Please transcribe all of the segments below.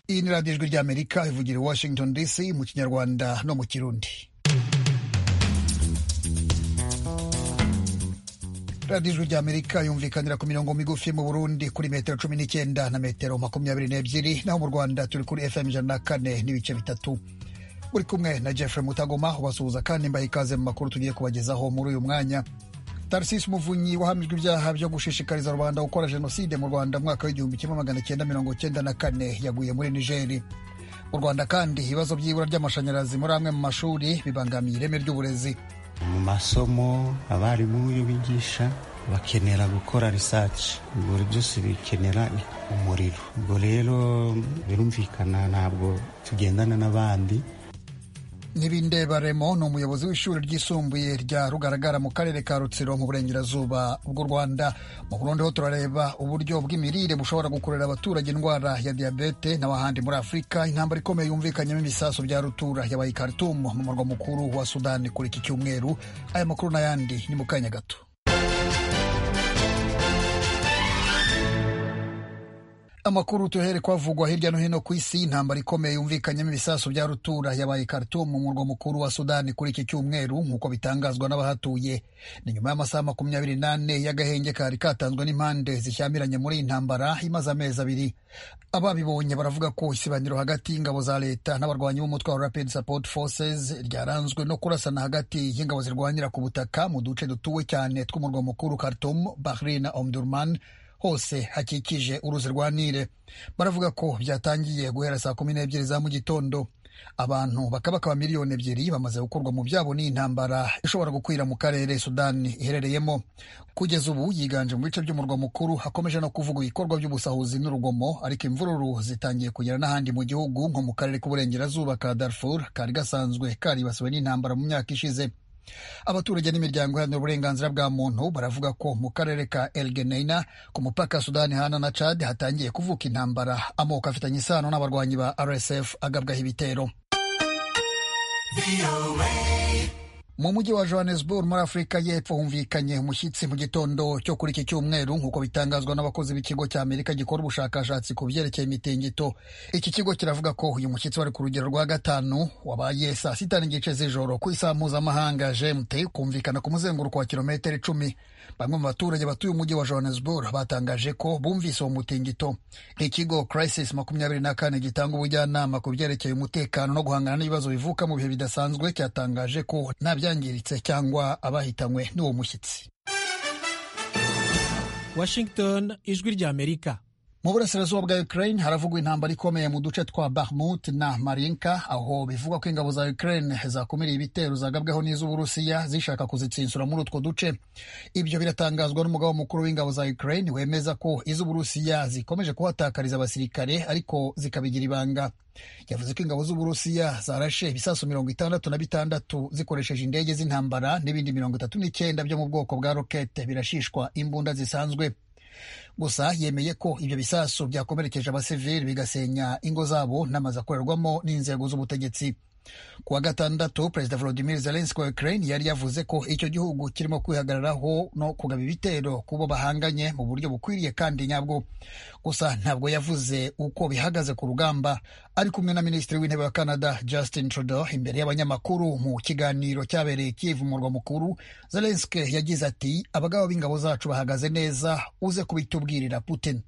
ni radiyo ijwi ry'amerika ivugira i washington dc mu kinyarwanda no mu kirundi radiyo ijwi ry'amerika yumvikanira ku mirongo migufi mu burundi kuri metero cumi n'icyenda na metero makumyabiri n'ebyiri naho mu rwanda turi kuri fm ijana na kane n'ibice bitatu uri kumwe na jeffrey mutagoma ubasuhuza kandi mbaha ikaze mu makuru tugiye kubagezaho muri uyu mwanya Tarcisse Muvunyi wahamijwe ibyaha byo gushishikariza rubanda gukora jenoside mu Rwanda mu mwaka w'igihumbi kimwe magana cyenda mirongo cyenda na kane yaguye muri Nigeri mu Rwanda kandi ibibazo by'ibura ry'amashanyarazi muri amwe mu mashuri bibangamiye ireme ry'uburezi mu masomo abarimu iyo bigisha bakenera gukora risaci buri byose bikenera umuriro ubwo rero birumvikana ntabwo tugendana n'abandi Baremo ni umuyobozi w'ishuri ryisumbuye rya rugaragara mu karere ka rutsiro mu burengerazuba bw'u rwanda mu burundi ho turareba uburyo bw'imirire bushobora gukorera abaturage indwara ya diyabete n'ahandi muri afurika intambara ikomeye yumvikanyemo ibisasu bya rutura yabaye i khartoum mu murwa mukuru wa sudani kuri iki cyumweru aya makuru n'ayandi ni mu kanya gato amakuru tuhere kwavugwa hirya no hino ku isi intambara ikomeye yumvikanyemo ibisasu bya rutura yabaye Khartoum mu murwa mukuru wa sudani kuri iki cyumweru nk'uko bitangazwa n'abahatuye ni nyuma y'amasaha makumyabiri n'ane y'agahenge kari katanzwe n'impande zishyamiranye muri iyi ntambara imaze amezi abiri ababibonye baravuga ko isibaniro hagati y'ingabo za leta n'abarwanyi b'umutwe wa rapid support forces ryaranzwe no kurasana hagati y'ingabo zirwanira ku butaka mu duce dutuwe cyane tw'umurwa mukuru Khartoum Bahrain na Omdurman hose hakikije uruzi rwa nile baravuga ko byatangiye guhera saa kumi n'ebyiri za mu gitondo abantu bakabakaba miliyoni ebyiri bamaze gukorwa mu byabo n'iyi ntambara ishobora gukwira mu karere sudani iherereyemo kugeza ubu yiganje mu bice by'umurwa mukuru hakomeje no kuvuga ibikorwa by'ubusahuzi n'urugomo ariko imvururu zitangiye kugera n'ahandi mu gihugu nko mu karere k'uburengerazuba ka darfur kari gasanzwe karibasiwe n'intambara mu myaka ishize abaturage n'imiryango iharanira uburenganzira bwa muntu baravuga ko mu karere ka elgeneina ku mupaka sudani hana na chad hatangiye kuvuka intambara amoko afitanye isano n'abarwanyi ba rsf agabwaho ibitero mu mujyi wa johannesburg muri afurika y'epfo humvikanye umushyitsi mu gitondo cyo kuri iki cyumweru nk'uko bitangazwa n'abakozi b'ikigo cya amerika gikora ubushakashatsi ku byerekeye imitingito iki kigo kiravuga ko uyu mushyitsi wari ku rugero rwa gatanu wabaye saa sita n'igice z'ijoro ku isaha mpuzamahanga gmt kumvikana ku muzenguruko wa kilometero icumi bamwe mu baturage batuye umujyi wa johannesburg batangaje ko bumvise uwo mutingito ikigo crisis makumyabiri na kane gitanga ubujyanama ku byerekeye umutekano no guhangana n'ibibazo bivuka mu bihe bidasanzwe cyatangaje ko nta abyangiritse cyangwa abahitanywe n'uwo mushyitsi washington ijwi ry'amerika mu burasirazuba bwa ukraine haravugwa intambara ikomeye mu duce twa bahmut na marinka aho bivugwa ko ingabo za ukraine zakumiriye ibitero zagabweho n'iz'uburusiya zishaka kuzitsinsura muri utwo duce ibyo biratangazwa n'umugabo mukuru w'ingabo za ukraine wemeza ko iz'uburusiya zikomeje kuhatakariza abasirikare ariko zikabigira ibanga yavuze ko ingabo z'uburusiya zarashe ibisasu mirongo itandatu na bitandatu zikoresheje indege z'intambara n'ibindi mirongo itatu n'icyenda byo mu bwoko bwa rokete birashishwa imbunda zisanzwe gusa yemeye ko ibyo bisasu byakomerekeje abasivili bigasenya ingo zabo n'amazu akorerwamo n'inzego z'ubutegetsi ku wa gatandatu perezida volodimir zelenski wa ukraine yari yavuze ko icyo gihugu kirimo kwihagararaho no kugaba ibitero ku bo bahanganye mu buryo bukwiriye kandi nyabwo gusa ntabwo yavuze uko bihagaze ku rugamba ari kumwe na minisitiri w'intebe wa canada justin trudeau imbere y'abanyamakuru mu kiganiro cyabereye kivu murwa mukuru zelenski yagize ati abagabo b'ingabo zacu bahagaze neza uze kubitubwirira putin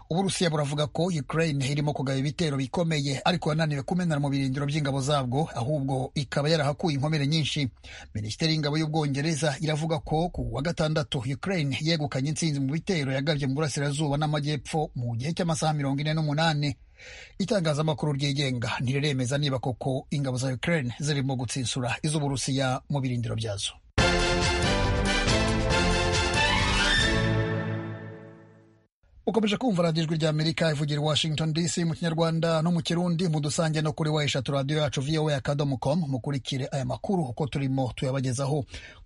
uburusiya buravuga ko ukraine irimo kugaba ibitero bikomeye ariko yananiwe kumenera mu birindiro by'ingabo zabwo ahubwo ikaba yarahakuye inkomere nyinshi minisiteri y'ingabo y'ubwongereza iravuga ko ku wa gatandatu ukraine yegukanye intsinzi mu bitero yagabye mu burasirazuba n'amajyepfo mu gihe cy'amasaha mirongo ine n'umunani itangazamakuru ryigenga ntiremeza niba koko ingabo za ukraine zirimo gutsinsura iz'uburusiya mu birindiro byazo ukomeje kumva radiyo ijwi ry'amerika ivugira washington dc mu kinyarwanda no mu kirundi mudusange no kuri wa eshatu radiyo yacu voa akadomo komu mukurikire aya makuru uko turimo tuyabagezaho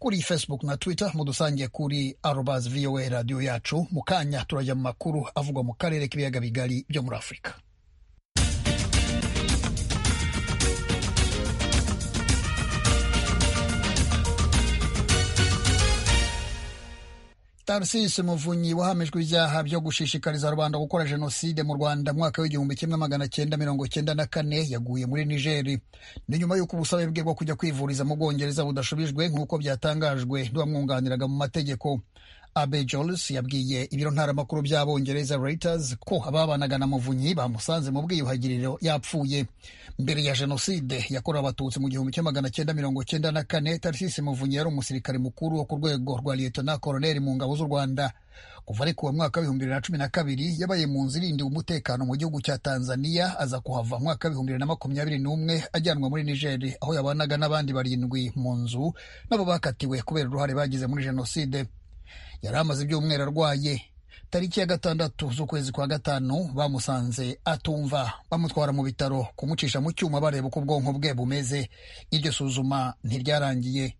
kuri facebook na twitter mudusange kuri arobas voa radiyo yacu mu kanya turajya mu makuru avugwa mu karere k'ibiyaga bigari byo muri afurika tarcisi muvunyi wahamijwe ibyaha byo gushishikariza rubanda gukora jenoside mu rwanda mwaka w'igihumbi kimwe magana cyenda mirongo cyenda na kane yaguye muri nigeri ni nyuma y'uko ubusabe bwe bwo kujya kwivuriza mu bwongereza budashubijwe nk'uko byatangajwe n'uwamwunganiraga mu mategeko abe jolis yabwiye ibiro ntaramakuru by'abongereza reuters ko ababanaga na muvunyi bamusanze mu bwiyuhagiriro yapfuye mbere ya jenoside yakorewe abatutsi mu gihumbi kimwe magana cyenda mirongo cyenda na kane tarisisi muvunyi yari umusirikare mukuru wo ku rwego rwa liyetona koroneri mu ngabo z'u rwanda kuva ariko uwo mwaka w'ibihumbi bibiri na cumi na kabiri yabaye mu nzu irindiwe umutekano mu gihugu cya tanzania aza kuhava mwaka w'ibihumbi bibiri na makumyabiri n'umwe ajyanwa muri nigeri aho yabanaga n'abandi barindwi mu nzu nabo bakatiwe kubera uruhare bagize muri jenoside yari amaze ibyumweru arwaye tariki ya gatandatu z'ukwezi kwa gatanu bamusanze atumva bamutwara mu bitaro kumucisha mu cyuma bareba uko ubwonko bwe bumeze iryo suzuma ntiryarangiye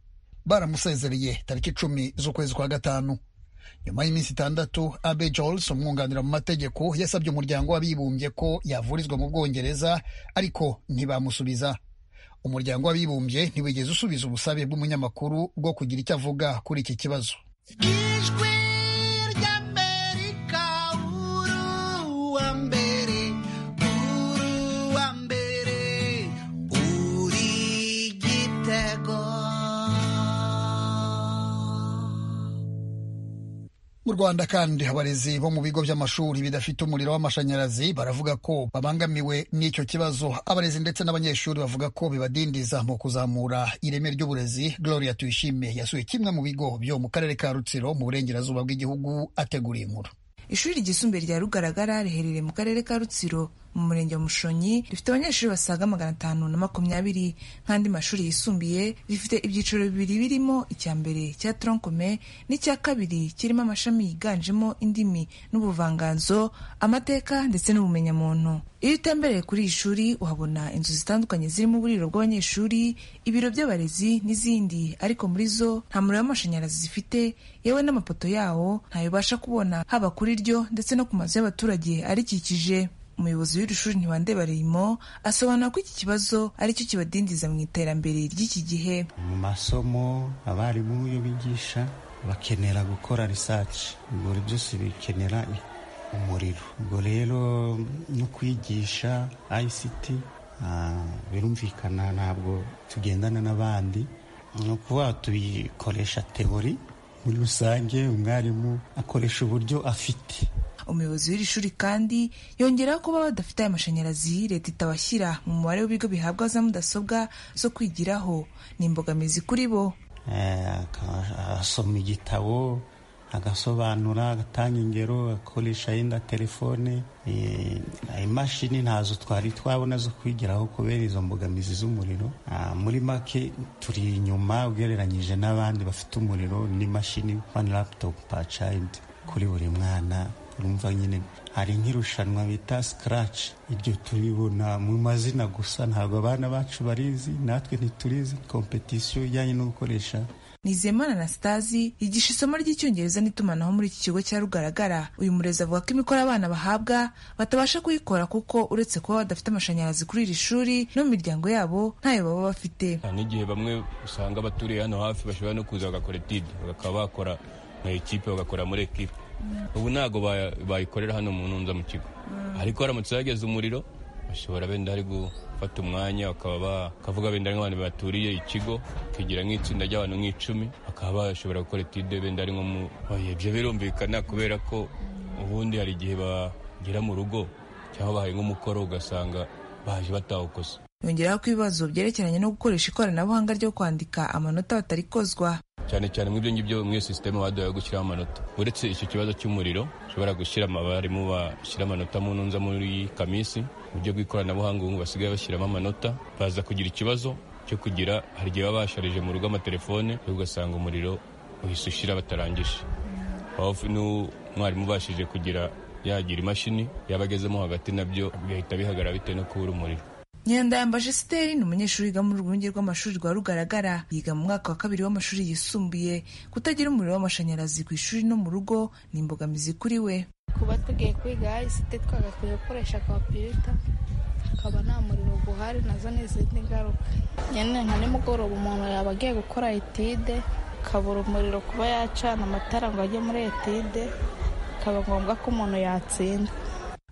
baramusezereye tariki icumi z'ukwezi kwa gatanu nyuma y'iminsi itandatu abe jols umwunganira mu mategeko yasabye umuryango w'abibumbye ko yavurizwa mu bwongereza ariko ntibamusubiza umuryango w'abibumbye ntiwigeze usubiza ubusabe bw'umunyamakuru bwo kugira icyo avuga kuri iki kibazo ijwi ry'amerika uru wa mbere uru wa mbere uri gitego mu rwanda kandi abarezi bo mu bigo by'amashuri bidafite umuriro w'amashanyarazi baravuga ko babangamiwe n'icyo kibazo abarezi ndetse n'abanyeshuri bavuga ko bibadindiza mu kuzamura ireme ry'uburezi gloria tuyishime yasuye kimwe mu bigo byo mu karere ka rutsiro mu burengerazuba bw'igihugu ategura inkuru ishuri ryisumbuye rya rugaragara riherereye mu karere ka rutsiro mu murenge wa mushonyi rifite abanyeshuri basaga magana atanu na makumyabiri nk'andi mashuri yisumbuye rifite ibyiciro bibiri birimo icya mbere cya tronkome n'icya kabiri kirimo amashami yiganjemo indimi n'ubuvanganzo amateka ndetse n'ubumenyamuntu iyo utembereye kuri iri shuri uhabona inzu zitandukanye zirimo uburiro bw'abanyeshuri ibiro by'abarezi n'izindi ariko muri zo nta muriro w'amashanyarazi zifite yewe n'amapoto yawo ntayobasha kubona haba kuri ryo ndetse no ku mazu y'abaturage arikikije umuyobozi w'iri shuri ntiwandebareyimo asobanura ko iki kibazo aricyo kibadindiza mu iterambere ry'iki gihe mu masomo abarimu iyo bigisha bakenera gukora risaci ubwo byose bikenera umuriro ubwo rero no kwigisha ICT ah, birumvikana ntabwo tugendana n'abandi ni ukuvuga tubikoresha teori muri rusange umwarimu akoresha uburyo afite umuyobozi w'iri shuri kandi yongeraho kuba badafite aya mashanyarazi leta itabashyira mu mubare w'ibigo bihabwa za mudasobwa zo kwigiraho ni imbogamizi kuri bo Eh, aka- asoma igitabo agasobanura agatanga ingero akoresha yenda telefone Eh, imashini ntazo twari twabona zo kwigiraho kubera izo mbogamizi z'umuriro Ah, muri make turi inyuma ugereranyije n'abandi bafite umuriro n'imashini one laptop per child kuri buri mwana urumva nyine hari nk'irushanwa bita scratch iryo turibona mu mazina gusa ntabwo abana bacu barizi natwe ntiturizi competition ijyanye no gukoresha Nizeyimana Anastasi yigisha isomo ry'icyongereza n'itumanaho muri iki kigo cya Rugaragara uyu murezi avuga ko imikoro abana bahabwa batabasha kuyikora kuko uretse kuba badafite amashanyarazi kuri iri shuri no mu miryango yabo ntayo baba bafite nta n'igihe bamwe usanga abaturiye hano hafi bashobora no kuza bagakora etide bakaba bakora nka ekipe bagakora muri ekipe ubu ntabwo baya- bayikorera hano mu ntunza mu kigo ariko haramutse hageze umuriro bashobora benda ari gufata umwanya bakaba bakavuga benda ari nk'abantu baturiye ikigo bakigira nk'itsinda ry'abantu nk'icumi bakaba bashobora gukora etide benda ari nko mu Oya, ibyo birumvikana kubera ko ubundi hari igihe bagera mu rugo cyangwa bahaye nk'umukoro ugasanga baje batawukoze yongeraho ko ibibazo byerekeranye no gukoresha ikoranabuhanga ryo kwandika amanota batari kozwa cyane cyane mu byo ngibyo muri iyo sisiteme baduhaye yo gushyiraho amanota uretse icyo kibazo cy'umuriro ushobora gushyira abarimu bashyira amanota mu ntunza muri kamisi mu buryo bw'ikoranabuhanga ubu basigaye bashyiramo amanota baza kugira ikibazo cyo kugira hari igihe baba basharije mu rugo amatelefone ugasanga umuriro uhise ushira batarangije aho n'umwarimu ubashije kugira yagira imashini yaba agezemo hagati nabyo bigahita bihagarara bitewe no kubura umuriro Nyandayambashe Siteri ni umunyeshuri wiga mu rwunge rw'amashuri rwa Rugaragara yiga mu mwaka wa kabiri w'amashuri yisumbuye kutagira umuriro w'amashanyarazi ku ishuri no mu rugo ni imbogamizi kuri we kuba tugiye kwiga isite twagakwiye gukoresha kompiyuta hakaba nta muriro guhari nazo ni izindi ngaruka nyine nka nimugoroba umuntu yaba agiye gukora etide akabura umuriro kuba yacana amatara ngo ajye muri etide bikaba ngombwa ko umuntu yatsinda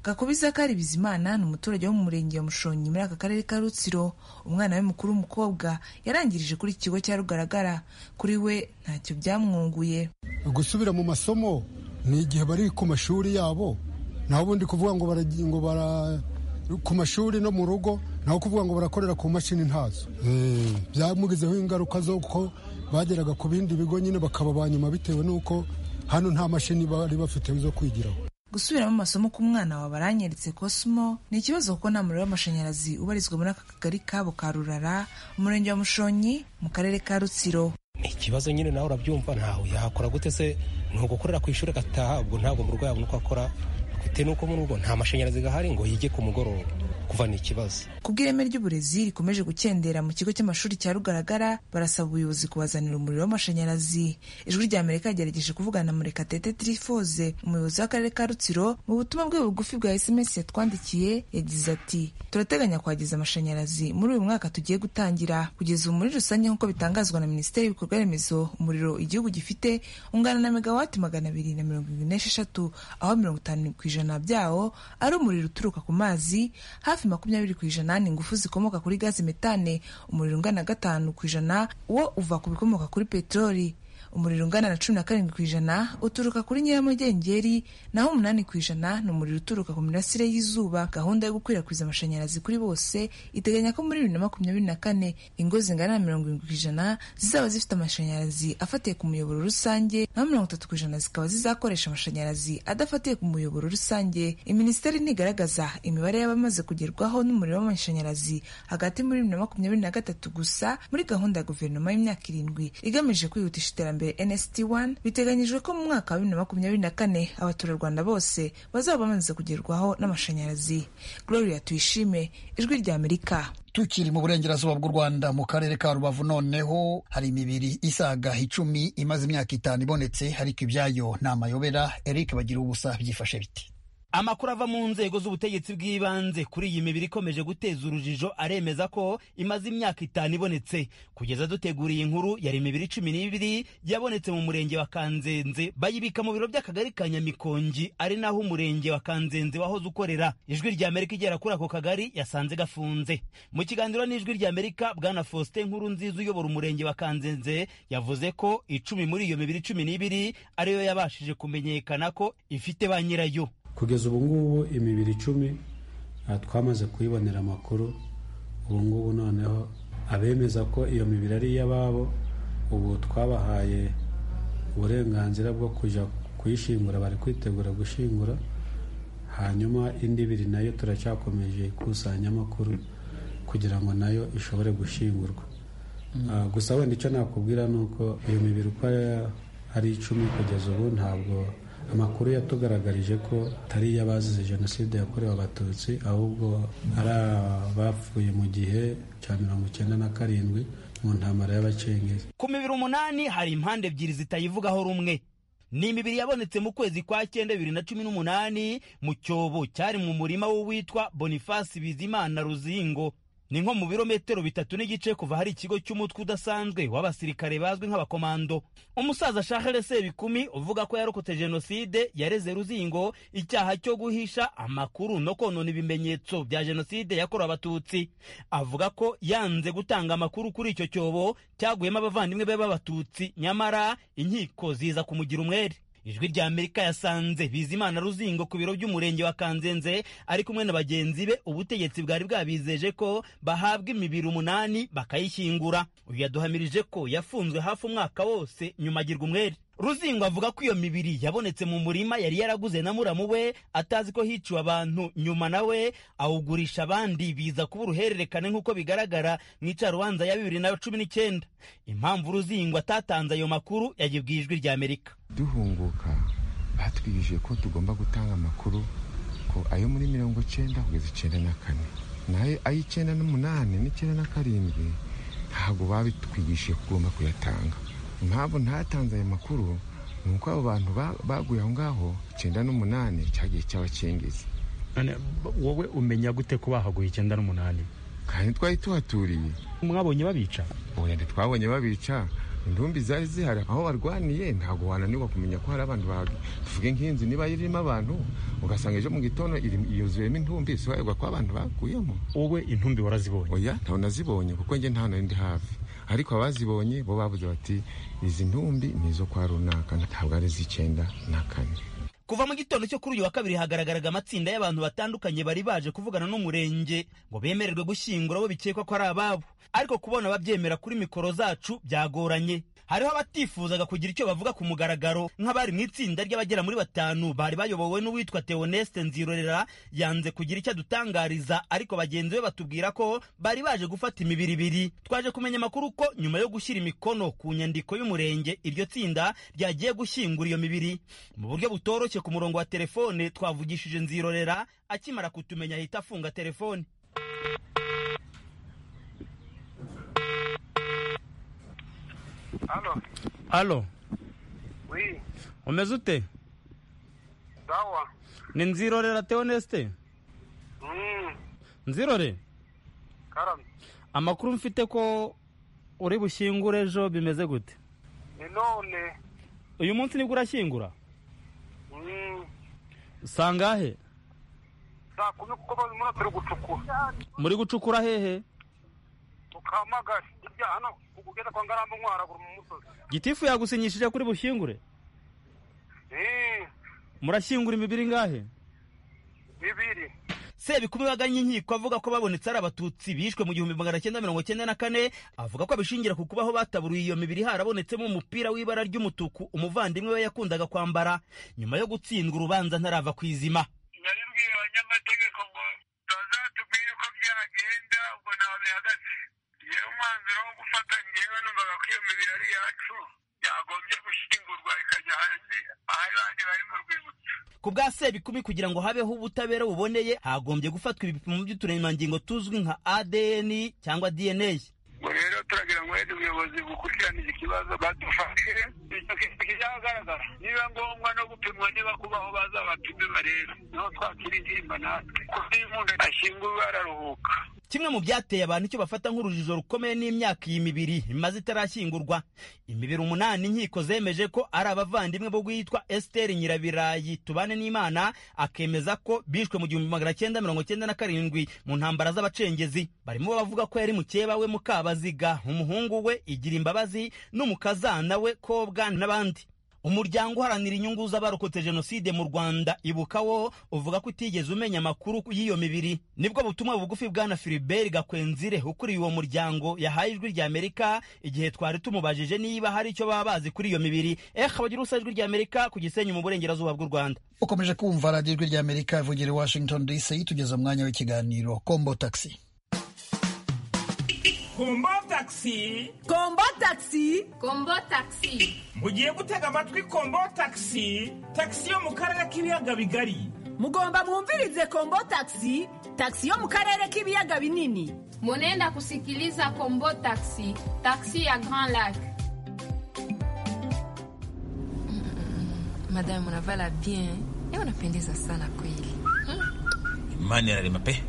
gakuba izakari bizimana ni umuturage wo mu murenge wa mushonyi muri aka karere ka rutsiro umwana we mukuru w'umukobwa yarangirije kuri iki kigo cya rugaragara kuri we ntacyo byamwunguye gusubira mu masomo ni igihe bari ku mashuri yabo naho ubundi kuvuga ngo baragi- ngo bara ku mashuri no mu rugo naho kuvuga ngo barakorera ku mashini ntazo Eh, byamugizeho ingaruka z'uko bageraga ku bindi bigo nyine bakaba ba nyuma bitewe n'uko hano nta mashini bari bafite zo kwigiraho gusubiramo amasomo ku mwana wa baranyeretse kosimo ni ikibazo kuko nta muriro w'amashanyarazi ubarizwa muri aka kagari kabo ka rurara umurenge wa mushonyi mu karere ka rutsiro ni ikibazo nyine nawe urabyumva ntawe yahakora gute se ni ugukorera ku ishuri agataha ubwo ntabwo mu rugo yabona uko akora bitewe n'uko mu rugo nta mashanyarazi gahari ngo yige ku mugoroba kuva ni ikibazo kubw'ireme ry'uburezi rikomeje gukendera mu kigo cy'amashuri cya rugaragara barasaba ubuyobozi kubazanira umuriro w'amashanyarazi ijwi rya amerika yagerageje kuvugana na murekatete tirifoze umuyobozi w'akarere ka rutsiro mu butumwa bwe bugufi bwa sms yatwandikiye yagize ati turateganya kwageza amashanyarazi muri uyu mwaka tugiye gutangira kugeza ubu muri rusange nk'uko bitangazwa na minisiteri y'ibikorwa remezo umuriro igihugu gifite ungana na megawati magana abiri na mirongo irindwi n'esheshatu aho mirongo itanu ku ijana byawo ari umuriro uturuka ku mazi hafi makumyabiri ku ijana ni ingufu zikomoka kuri gazi metane umuriro ungana na gatanu ku ijana wo uva ku bikomoka kuri peteroli umuriro ungana na cumi na karindwi ku ijana uturuka kuri nyiramugengeri naho umunani ku ijana ni umuriro uturuka ku mirasire y'izuba gahunda yo gukwirakwiza amashanyarazi kuri bose iteganya ko muri bibiri na makumyabiri na kane ingo zingana na mirongo irindwi ku ijana zizaba zifite amashanyarazi afatiye ku muyoboro rusange naho mirongo itatu ku ijana zikaba zizakoresha amashanyarazi adafatiye ku muyoboro rusange iminisiteri ntigaragaza imibare y'abamaze kugerwaho n'umuriro w'amashanyarazi hagati muri bibiri na makumyabiri na gatatu gusa muri gahunda ya guverinoma y'imyaka irindwi igamije kwihutisha iterambere nst 1 biteganyijwe ko mu mwaka wa bibiri na makumyabiri na kane abaturarwanda bose bazaba bamaze kugerwaho n'amashanyarazi gloria tuyishime ijwi rya amerika tukiri mu burengerazuba bw'u rwanda mu karere ka rubavu noneho hari imibiri isaga icumi imaze imyaka itanu ibonetse ariko ibyayo ni amayobera eric bagira ubusa byifashe biti amakuru ava mu nzego z'ubutegetsi bw'ibanze kuri iyi mibiri ikomeje guteza urujijo aremeza ko imaze imyaka itanu ibonetse kugeza duteguriye inkuru yari imibiri cumi n'ibiri yabonetse mu murenge wa kanzenze bayibika mu biro by'akagari ka nyamikongi ari naho umurenge wa kanzenze wahoze ukorera ijwi rya amerika igera kuri ako kagari yasanze gafunze mu kiganiro n'ijwi rya amerika bwana faustin nkuru nziza uyobora umurenge wa kanzenze yavuze ko icumi muri iyo mibiri cumi n'ibiri ariyo yabashije kumenyekana ko ifite ba nyirayo kugeza ubu ngubu imibiri icumi ah, twamaze kuyibonera amakuru ubu ngubu noneho abemeza ko iyo mibiri ari iy'ababo ubu twabahaye uburenganzira bwo kujya kuyishingura bari kwitegura gushingura hanyuma indi ibiri nayo turacyakomeje ikusanya amakuru kugira ngo nayo ishobore gushingurwa Ah, gusa wenda icyo nakubwira ni uko iyo mibiri uko ari- ari icumi kugeza ubu ntabwo amakuru yatugaragarije ko atari iy'abazize jenoside yakorewe abatutsi ahubwo ari abapfuye mu gihe cya mirongo icyenda na karindwi mu ntambara y'abacengezi ku mibiri umunani hari impande ebyiri zitayivugaho rumwe ni imibiri yabonetse mu kwezi kwa cyenda bibiri na cumi n'umunani mu cyobo cyari mu murima w'uwitwa bonifasi bizimana ruzingo ni nko mu birometero bitatu n'igice kuva hari ikigo cy'umutwe udasanzwe w'abasirikare bazwi nk'abakomando umusaza shahere sebikumi uvuga ko yarokotse jenoside yareze ruzingo icyaha cyo guhisha amakuru no konona ibimenyetso bya jenoside yakorewe abatutsi avuga ko yanze gutanga amakuru kuri icyo cyobo cyaguyemo abavandimwe be b'abatutsi nyamara inkiko ziza kumugira umwere ijwi rya amerika yasanze bizimana ruzingo ku biro by'umurenge wa kanzenze ari kumwe na bagenzi be ubutegetsi bwari bwabizeje ko bahabwa imibiri umunani bakayishyingura uyu yaduhamirije ko yafunzwe hafi umwaka wose nyuma agirwa umwere ruzingo avuga ko iyo mibiri yabonetse mu murima yari yaraguze na muramu we atazi ko hiciwe abantu nyuma nawe awugurisha abandi biza kuba uruhererekane nk'uko bigaragara mu icarubanza ya bibiri na cumi n'icyenda impamvu ruzingo atatanze ayo makuru yagibwa ijwi rya amerika duhunguka batwigishije ko tugomba gutanga amakuru ko ayo muri mirongo icyenda kugeza icyenda na kane nayo ay'icyenda n'umunani n'icyenda na karindwi ntabwo babitwigishije ko ugomba kuyatanga impamvu ntatanze ayo makuru ni uko abo bantu ba- baguye aho ngaho icyenda n'umunani cyagiye cy'abakengezi None wowe umenya gute ko bahaguye icyenda n'umunani kandi twari tuhaturiye mwabonye babica ubundi twabonye babica indumbi zari zihari aho barwaniye ntabwo wananirwa kumenya ko hari abantu bahari tuvuge nk'inzu niba irimo abantu ugasanga ejo mu gitondo iri- yuzuyemo intumbi isobanurwa ko abantu bakuyemo wowe intumbi warazibonye oya ntabwo nazibonye kuko njye nta nari ndi hafi ariko abazibonye bo bavuze bati izi ntumbi ni izo kwa runaka ntabwo ari iz'icyenda na kane kuva mu gitondo cyo kuri uyu wa kabiri hagaragaraga amatsinda y'abantu batandukanye bari baje kuvugana n'umurenge ngo bemererwe gushyingura abo bikekwa ko ari ababo ariko kubona ababyemera kuri mikoro zacu byagoranye hariho abatifuzaga kugira icyo bavuga ku mugaragaro nk'abari mu itsinda ry'abagera muri batanu bari bayobowe n'uwitwa Theoneste Nzirorera yanze kugira icyo adutangariza ariko bagenzi be batubwira ko bari baje gufata imibiri ibiri twaje kumenya amakuru ko nyuma yo gushyira imikono ku nyandiko y'umurenge iryo tsinda ryagiye gushyingura iyo mibiri mu buryo butoroshye ku murongo wa telefone twavugishije nzirorera akimara kutumenya ahita afunga telefone Halo, halo oui, umeze ute sawa. ni nzirorera teonesite Mm, nzirore karame. amakuru mfite ko uri bushyingure ejo bimeze gute Ni none. uyu munsi nibwo urashyingura Mm, sangahe saa kumi kuko barimo turi gucukura. muri gucukura hehe Tukamagari. Ibya hano kugeza kwa ngarambe nkwara mu musozi. gitifu yagusinyishije kuri bushyingure Mm, murashyingura imibiri ngahe bibiri. sebikumi baganye inkiko avuga ko babonetse ari abatutsi bishwe mu gihumbi magana cyenda mirongo cyenda na kane avuga ko abishingira ku kubaho bataburiye iyo mibiri harabonetsemo umupira w'ibara ry'umutuku umuvandimwe we yakundaga kwambara nyuma yo gutsindwa urubanza ntarava ku izima Naribwiye abanyamategeko ngo bazatubwire uko byagenda ubwo ntawe bihagaze. Yewe umwanzuro wo gufata njyewe numvaga ko iyo mibiri ari iyacu yagombye gushyingurwa ikajya ahandi ahari bandi bari mu rwibutso. ku bwa sebikumi kugira ngo habeho ubutabera buboneye hagombye gufatwa ibipimo by'uturemangingo tuzwi nka adn cyangwa dna ubwo rero turagira ngo wenda ubuyobozi bukurikirane iki kibazo badufashe icyo kintu kizagaragara niba ngombwa no gupimwa niba kubaho baza bapime barebe niho twakira intimba natwe kuko iyo umuntu ashyinguwe araruhuka kimwe mu byateye abantu icyo bafata nk'urujijo rukomeye n'imyaka iyi mibiri imaze itarashyingurwa imibiri umunani inkiko zemeje ko ari abavandimwe bo guhitwa esiteri nyirabirayi tubane n'imana akemeza ko bishwe mu gihumbi magana cyenda mirongo cyenda na karindwi mu ntambara z'abacengezi barimo bavuga ko yari mukeba we mukabaziga umuhungu we igira imbabazi n'umukazana we kobwa n'abandi umuryango uharanira inyungu z'abarokotse jenoside mu rwanda ibuka wo uvuga ko utigeze umenya amakuru y'iyo mibiri nibwo butumwa bugufi bwana filibert gakwenzire ukuriye uwo muryango yahaye ijwi ry'amerika igihe twari tumubajije niba hari icyo baba bazi kuri iyo mibiri eh abagira ubusa ijwi ry'amerika ku gisenyi mu burengerazuba bw'u rwanda ukomeje kumva radiyo ijwi ry'amerika ivugira i washington dc tugeza mwanya w'ikiganiro kombo taxi kombo takisi kombo takisi kombo takisi mugiye gutega amatwi kombo takisi takisi yo mu karere k'ibiyaga bigari mugomba mwumvirize kombo taxi taxi yo mu karere k'ibiyaga binini Munenda kusikiliza Kombo Taxi, taxi ya Grand Lac. Madame unavala bien. Eh, unapendeza sana kweli. imana irarema pe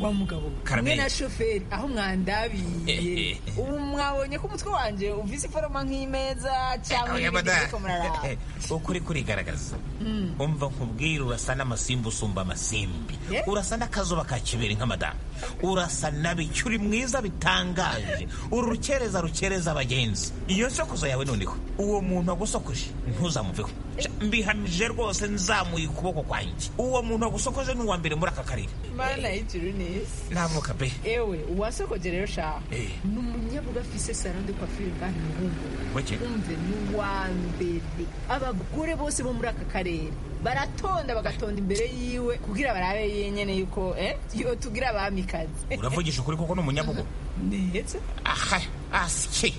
wa mugabo Carmen. na shoferi aho mwandabiye ubu mwabonye ko umutwe wanjye uvise iforoma nk'imeza cyangwa Oya, ibindi bada. biriko muraraba ukuri kurigaragaza Mm. umva nkubwire urasa n'amasimbi usumba amasimbi urasa n'akazuba ka kibiri nka madamu urasa na biki uri mwiza bitangaje uri rukereza rukereza abagenzi iyo nsokozo yawe noneho uwo muntu wagusokoje ntuzamuveho Sha, mbihamije rwose nzamuye ukuboko kwanjye uwo muntu wagusokoje ni uwa mbere muri aka karere mana y'ijuru n'isi navuka pe ewe uwasokoje rero shaha Eh. ni umunyabuga afise saro de coiffure ngaha iwungu Wake. umve ni uwa mbere abagore bose bo muri aka karere baratonda bagatonda imbere yiwe kugira barabe yenyene yuko eh, yo tugira abamikazi uravugisha ukuri kuko ni umunyabugo ndetse aha asye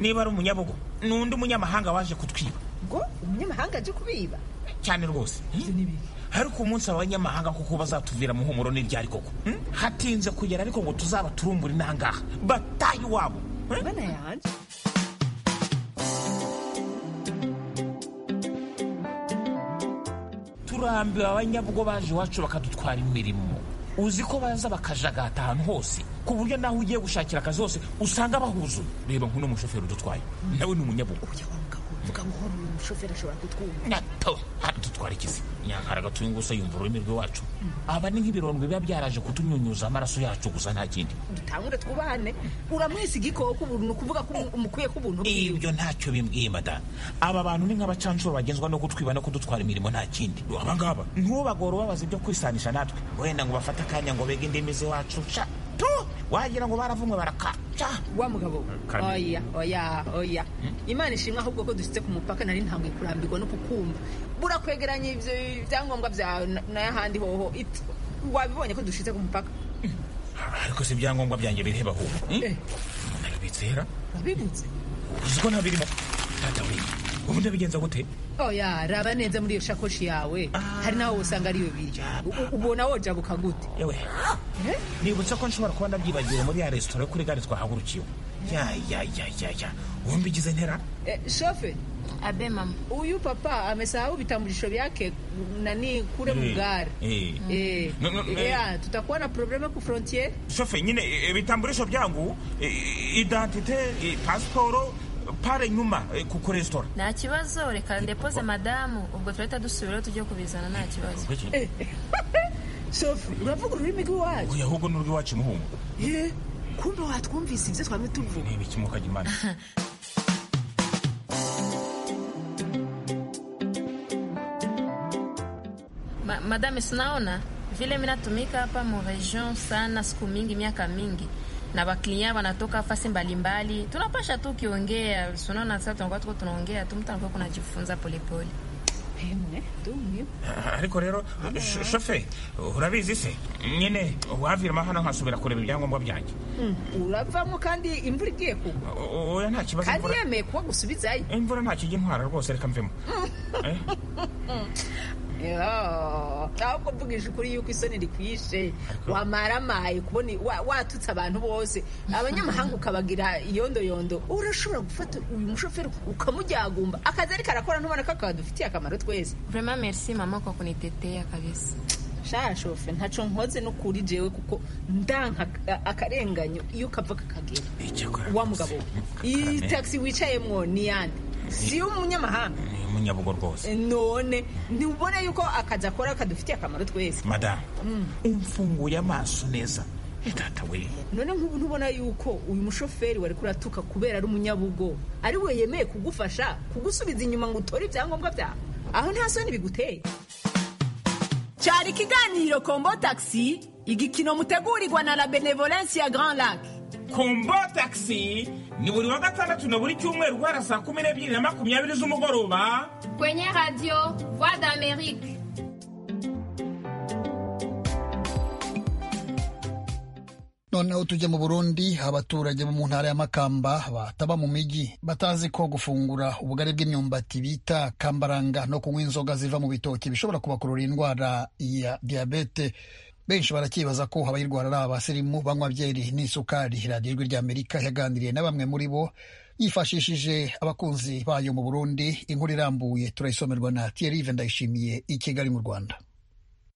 niba ari umunyabugo ni undi munyamahanga waje kutwiba ngo umunyamahanga aje kubiba cyane rwose ariko umunsi abanyamahanga kuko bazatuvira mu humuro n'iryari koko hmm? hatinze kugera ariko ngo tuzaba turumbura intangaha bataye iwabo mana yanje turambiwe abanyabugo baje iwacu bakadutwara imirimo uzi ko baza bakajagata ahantu hose ku buryo nawe ugiye gushakira akazi hose usanga bahuzuye reba nk'uno mushoferi udutwaye nawe ni umunyabugugu vuga buhoro uyu mushoferi ashobora kutwumva nyato dutwara ikizi nyankara gatuye gusa yumva ururimi rwacu aba ni nk'ibirondwe biba byaraje kutunyunyuza amaraso yacu gusa nta kindi dutangure twubahane uramwise igikoko ubu ni ukuvuga ko umukwiye ko ubuntu bwiwe ibyo ntacyo bimbwiye madamu aba bantu ni nk'abacancuro bagenzwa no kutwiba no kudutwara imirimo nta kindi abangaba ntubagore ubabaza ibyo kwisanisha natwe wenda ngo bafate akanya ngo bege indimi z'iwacu sha tu wagira ngo baravumwe baraka sha wa mugabo oya oya oya imana ishimwe ahubwo ko dusitse ku mupaka nari ntabwo kurambirwa no kukumva burakwegeranya ibyo byangombwa byawe na- n'ahandi hoho It- wabibonye ko dushitse ku mupaka ariko si ibyangombwa byanjye bireba ahubwo Eh. nabibitse hera wabibutse uzi ko ntabirimo data we ubu ndabigenza gute oya raba neza muri iyo shakoshi yawe hari nawe usanga ariyo biri U- ubona wojabuka gute yewe nibutse ko nshobora kuba ndabyibagiwe muri ya resitora yo kuri gare twahagurukiwe ya ya ya ya ya wumva igize ntera Eh, shofe abe mama uyu papa amesahau vitambulisho vyake nani kule Eh, mugari eh. Eh, No, no, eh, eh. yeah, tutakuwa na probleme ku frontier shofe nyine eh, ibitamburisho byangu eh, identite eh, pasiporo eh, pare nyuma eh, ku ku resitora nta kibazo reka ndepoze madamu ubwo turahita dusubirayo tujye kubizana nta kibazo shofe uravuga ururimi rw'iwacu oya ahubwo n'urw'iwacu muhungu Eh, kumbe watwumvise ivyo twame tuvuga niba ikimukaga imana Ma, madame sinaona vile mi natumika hapa mu region sana siku mingi miaka mingi na baklinya wanatoka fasi mbalimbali tunapasha tu ukiongea sinaona sasa tunakuwa tuko tunaongea tu mtu anakuwa kunajifunza polepole Ah, ariko rero sh- shofe urabizi se nyine waviramo hano nkasubira kureba ibyangombwa byanjye Mm, uravamo kandi imvura igiye kugwa O- o- oya nta kibazo kandi imvura yemeye kuba gusubizayo imvura ntacyo ijya intwara rwose reka mvemo Yeah. ahubwo mvugije ukuri yuko isoni rikwishe wamaramaye kubona wa- watutse abantu bose abanyamahanga ukabagira iyondoyondo urashobora gufata uyu mushoferi ukamujyagumba akazi ariko arakora ntubona ko akadufitiye akamaro twese vraiment merci mama kwa kunitetea kabisa sha shofe ntaco nkoze no kuri jewe kuko ndanka aka- akarenganyo iyo kava kakagera wa mugabo iyi taxi wicayemwo ni yande si y'umunyamahanga ni umunyabugo rwose none ntubona yuko akazi akora kadufitiye akamaro twese madamu Mm. umfunguye amaso neza Eh, data we none nk'ubu ntubona yuko uyu mushoferi wari kuratuka kubera ari umunyabugo ari we yemeye kugufasha kugusubiza inyuma ngo utore ibyangombwa byawe aho nta soni biguteye cyari ikiganiro kombo taxi igikino mutegurirwa na la benevolence ya grand lac kombo taxi ni buri wa gatandatu na buri cyumweru guhera saa kumi n'ebyiri na makumyabiri z'umugoroba kwenye radio voix d'amerique noneho tujye mu burundi abaturage bo mu ntara ya makamba bataba mu migi batazi ko gufungura ubugari bw'imyumbati bita kambaranga no kunywa inzoga ziva mu bitoki bishobora kubakurura indwara ya diyabete benshi barakibaza ko abayirwara ari abasirimu banywa byeri n'isukari radiyo ijwi ry'amerika yaganiriye na bamwe muri bo yifashishije abakunzi bayo mu burundi inkuru irambuye turayisomerwa na tiyerive ndayishimiye i kigali mu rwanda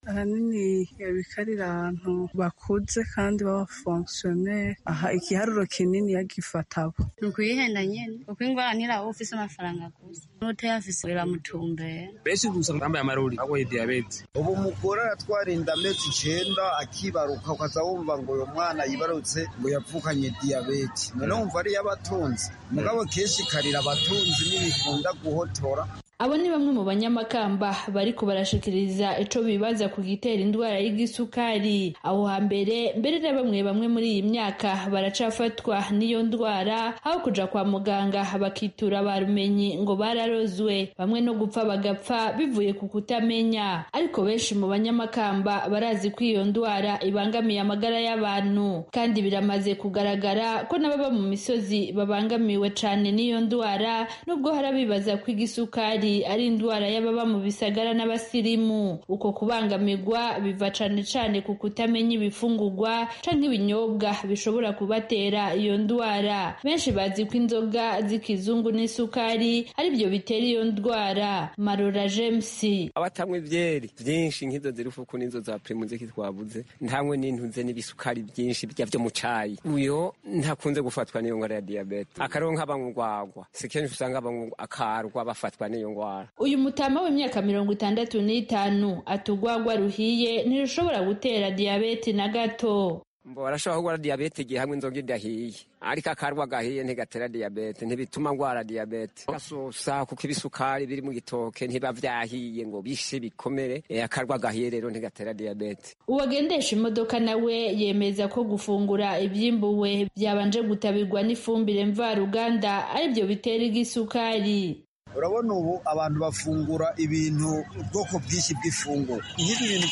ahanini ibikarira ahantu bakuze kandi b'abafonksiyoneri aha igiharuro kinini yagifata abo ni ukuyihenda nyine kuko ingwara ntiraba ufise amafaranga gusa n'utayafise biramutumbera benshi gusa bambaye amarori bagoye diyabete ubu umugore aratwara inda amezi icenda akibaruka ukaza wumva ngo uyu mwana yibarutse ngo yavukanye diyabete noneho wumva ariyo abatunzi mugabo kenshi ikarira abatunzi ntibikunda guhotora Abo ni bamwe mu banyamakamba bariko barashikiriza ico bibaza ku gitera indwara y'igisukari. Aho hambere mbere na bamwe bamwe muri iyi myaka baracafatwa n'iyo ndwara aho kuja kwa muganga bakitura barumenyi ngo bararozwe bamwe no gupfa bagapfa bivuye ku kutamenya. Ariko benshi mu banyamakamba barazi ko iyo ndwara ibangamiye amagara y'abantu kandi biramaze kugaragara ko n'ababa mu misozi babangamiwe cane n'iyo ndwara nubwo hari abibaza ko igisukari isukari ari indwara y'ababa mu bisagara n'abasirimu uko kubangamirwa biva cane cane ku kutamenya ibifungurwa canke ibinyobwa bishobora kubatera iyo ndwara benshi bazi ko inzoga z'ikizungu n'isukari ari byo bitera iyo ndwara marora james abatanywa ibyeri byinshi nk'izo ziri fuku n'izo za pirimu ziki twabuze ntanywe n'intunze n'ibisukari byinshi bijya byo mu cayi uyo ntakunze gufatwa n'iyo ngwara ya diyabete akaronka abanyugwagwa si kenshi usanga abanyugwa akarwa bafatwa n'iyo ngwara uyu mutama w'imyaka mirongo itandatu n'itanu atugwagwa ruhiye ntirushobora gutera diyabete na gato mbo arashobora kugwara diyabete igihe hamwe inzoga idahiye ariko akarwa gahiye ntigatera diyabete ntibituma ngwara diyabete gasusa kuko ibisukari biri mu gitoke ntiba vyahiye ngo bishe bikomere e, akarwa gahiye rero ntigatera diyabete uwagendesha imodoka nawe yemeza ko gufungura ivyimbuwe byabanje gutabirwa n'ifumbire mvaruganda aribyo bitera igisukari urabona ubu abantu bafungura ibintu ubwoko bwinshi bw'ifunguro nk'ibi bintu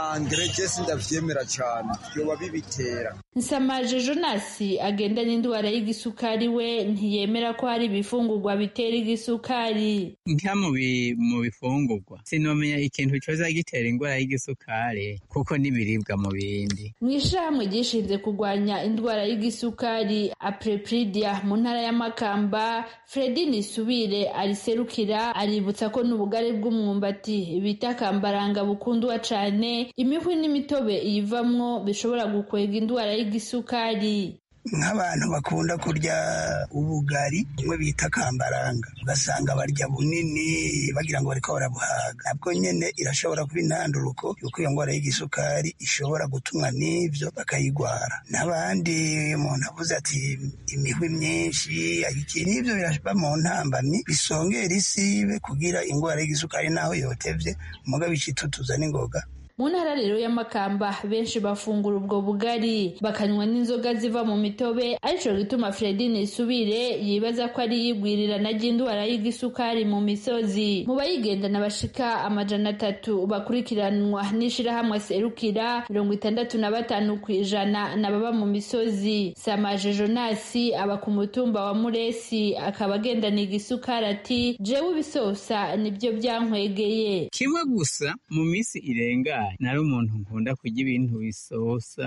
by'amangerejesi ndabyemera cyane byoba bibitera nsamaje jonasi agenda n'indwara y'igisukari we ntiyemera ko hari ibifungurwa bitera igisukari nka mu bi- mu bifungurwa sinomenya ikintu cyoza gitera indwara y'igisukari kuko n'ibiribwa mu bindi mu ishyirahamwe ryishinze kurwanya indwara y'isukari aprepridia mu ntara ya makamba fredi nisubire ariserukira aributsa ko n'ubugari bw'umwumbati bita kambaranga bukundwa cyane imihwi n'imitobe iyivamwo bishobora gukwega indwara y'igisukari nk'abantu bakunda kurya ubugari bimwe bita kambaranga ugasanga barya bunini bagira ngo bariko barabuhaga nabwo nyene irashobora kuba intanduruko yuko iyo ndwara y'igisukari ishobora gutumwa n'ivyo bakayigwara n'abandi umuntu avuze ati imihwi myinshi iki n'ivyo biraba mu ntambamyi bisongera isibe kugira indwara y'igisukari naho yotevye muga bicitutuza n'ingoga mu ntara rero y'amakamba benshi bafungura ubwo bugari bakanywa n'inzoga ziva mu mitobe arico gituma fredine isubire yibaza ko ari iyigwirirana ry'indwara y'igisukari mu misozi mu bayigendana bashika amajana atatu bakurikiranwa n'ishirahamwe serukira mirongo itandatu na batanu ku ijana n'ababa mu misozi samaje jonasi aba ku mutumba wa muresi akaba agendana igisukari ati jewe ibisosa nibyo byankwegeye kimwe gusa mu minsi irenganye nari umuntu nkunda kurya ibintu bisosa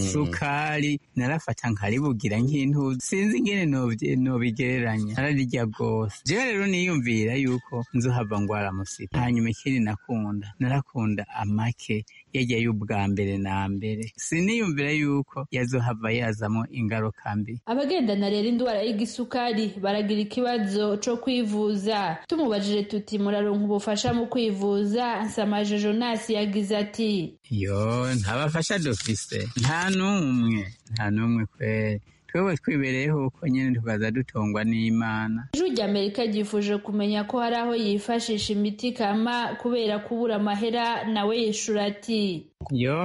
isukari narafata nkaribugira nk'intu sinzi ingene nobye- nobigereranya nararya rwose jewe rero niyumvira yuko nzohava ngwara musipa hanyuma ikindi nakunda narakunda amake yajya y'ubwa mbere na mbere siniyumvira yuko yazohava yazamo ingaruka mbi abagendana rero indwara y'igisukari baragira ikibazo co kwivuza tumubajije tuti muraronka ubufasha mu kwivuza nsamaje jonasi yagize ati yo ntabafasha dufise nta n'umwe nta n'umwe kweri twebwe twibereyeho uko nyine tukaza dutungwa n'imana ijwi ry'amerika ryifuje kumenya ko hari aho yifashisha imiti kama kubera kubura amahera nawe yishura ati yo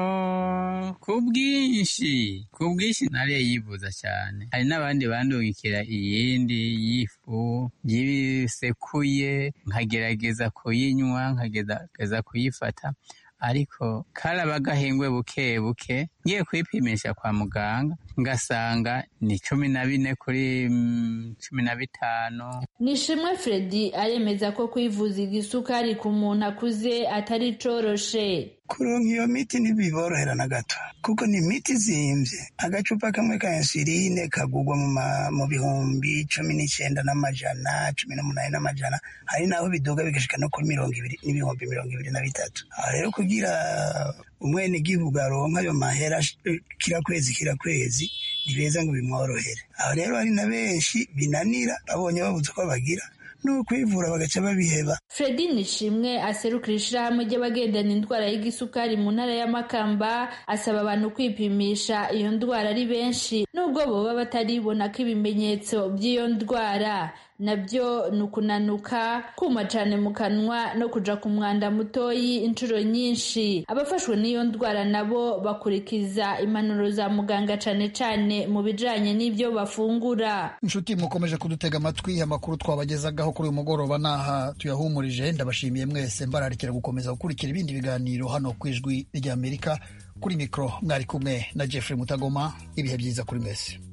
ku bwinshi ku bwinshi nariye yivuza cyane hari n'abandi bandungikira iyindi y'ifu yisekuye nkagerageza kuyinywa nkagerageza kuyifata ariko karaba agahengwe buke buke ngiye kwipimisha kwa muganga ngasanga ni cumi na bine kuri mm, cumi na bitanu nishimwe fredi aremeza ko kwivuza igisukari ku muntu akuze atari coroshe kuronka iyo miti ntibiborohera na gato kuko ni imiti izimvye agacupa kamwe ka insuline kagurwa mu ma- mu bihumbi cumi n'icenda n'amajana cumi n'umunani n'amajana hari n'aho biduga bigashika no kuri mirongo ibiri n'ibihumbi mirongo ibiri na bitatu aho rero kugira umwenegihugu aronka ayo mahera eh, kira kwezi kira kwezi ni beza ngo bimworohere aho rero hari na benshi binanira babonye babuze uko bagira ni ukwivura bagaca babiheba fredi nishimwe aserukira ishyirahamwe ry'abagendana indwara y'igisukari mu ntara y'amakamba asaba abantu kwipimisha iyo ndwara ari benshi nubwo boba bataribona ko ibimenyetso by'iyo ndwara nabyo ni ukunanuka kuma cyane mu kanwa no kuja ku mwanda mutoyi inshuro nyinshi abafashwe n'iyo ndwara nabo bakurikiza impanuro za muganga cyane cyane mu bijanye n'ibyo bafungura inshuti mukomeje kudutega amatwi amakuru twabagezagaho kuri uyu mugoroba n'aha tuyahumurije ndabashimiye mwese mbararikira gukomeza gukurikira ibindi biganiro hano ku ijwi ry'amerika kuri mikoro mwari kumwe na jeffrey mutagoma ibihe byiza kuri mwese